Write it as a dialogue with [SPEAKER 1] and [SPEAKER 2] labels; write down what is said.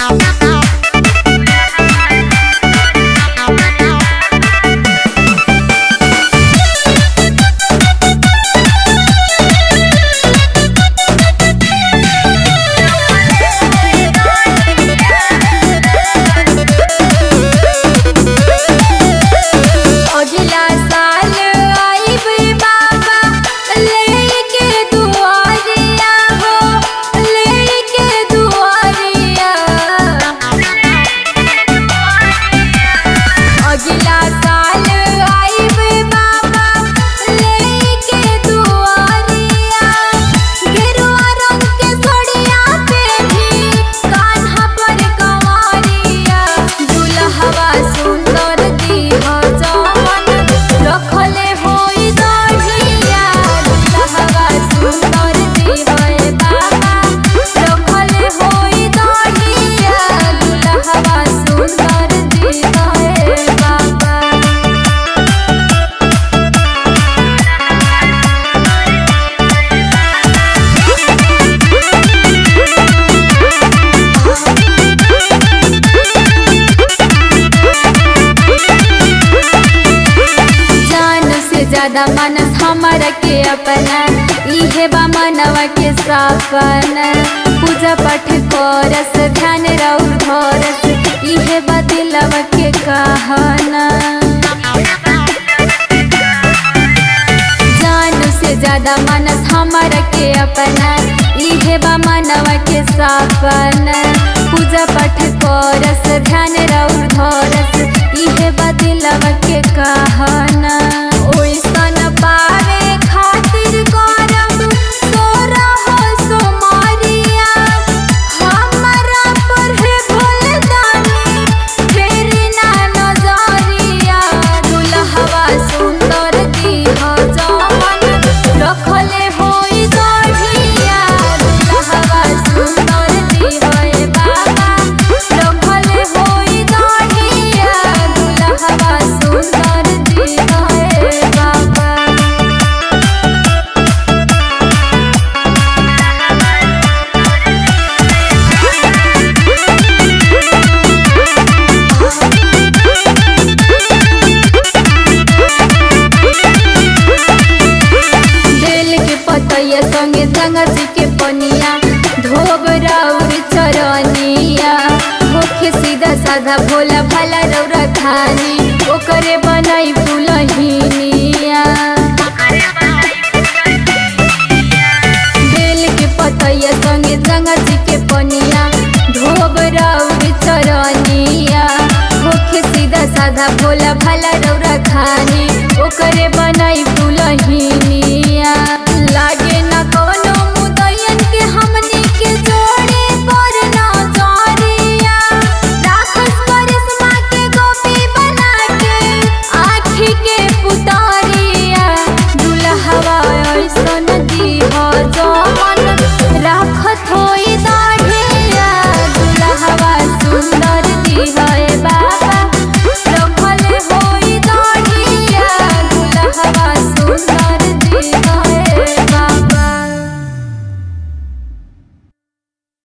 [SPEAKER 1] अगला साल आइब बाबा लेके दुआरिया हो लेके दुआरिया अगला साल आइब बाबा लेके दुआरिया गेरुआ रंग के सोड़िया पे भी कान्हा पर कंवरिया दुल्हवा सुंदर दीह जवन रखले होई दढ़िया दुल्हवा सुंदर दीह बाबा रखले होई दढ़िया दुल्हवा सुंदर दीह बाबा जान से ज्यादा मनस हमारा के अपना इहे बा मनवा के सपना पूजा पाठ करस ध्यान रउर धरस इहे बा दिलवा के कहना जान से ज्यादा मनस हमारा के अपना इहे बा मनवा के सपना पूजा पाठ करस ध्यान रउर धरस इहे बा दिलवा के कहना ओइसन पावे खातिर करब तोरा हो सोमरिया हमरा पर है भोलदानी फेरी ना नजरिया दुल्हवा सुंदर दीह जवन रखले होई दढ़िया दुल्हवा सुंदर दीह बाबा रखले होई दढ़िया दुल्हवा सुंदर दीह बाबा बेल के पतैया संगे गंगा जी के पनिया धोब राउर चरनिया होखे सीधा साधा भोला भाला रौरा खानी ओकरे बनाई दुलहिनिया बेल के पतैया संगे गंगा जी के पनिया धोब राउर चरनिया होखे सीधा साधा भोला भाला रौरा खानी ओकरे बनाई दुलहिनिया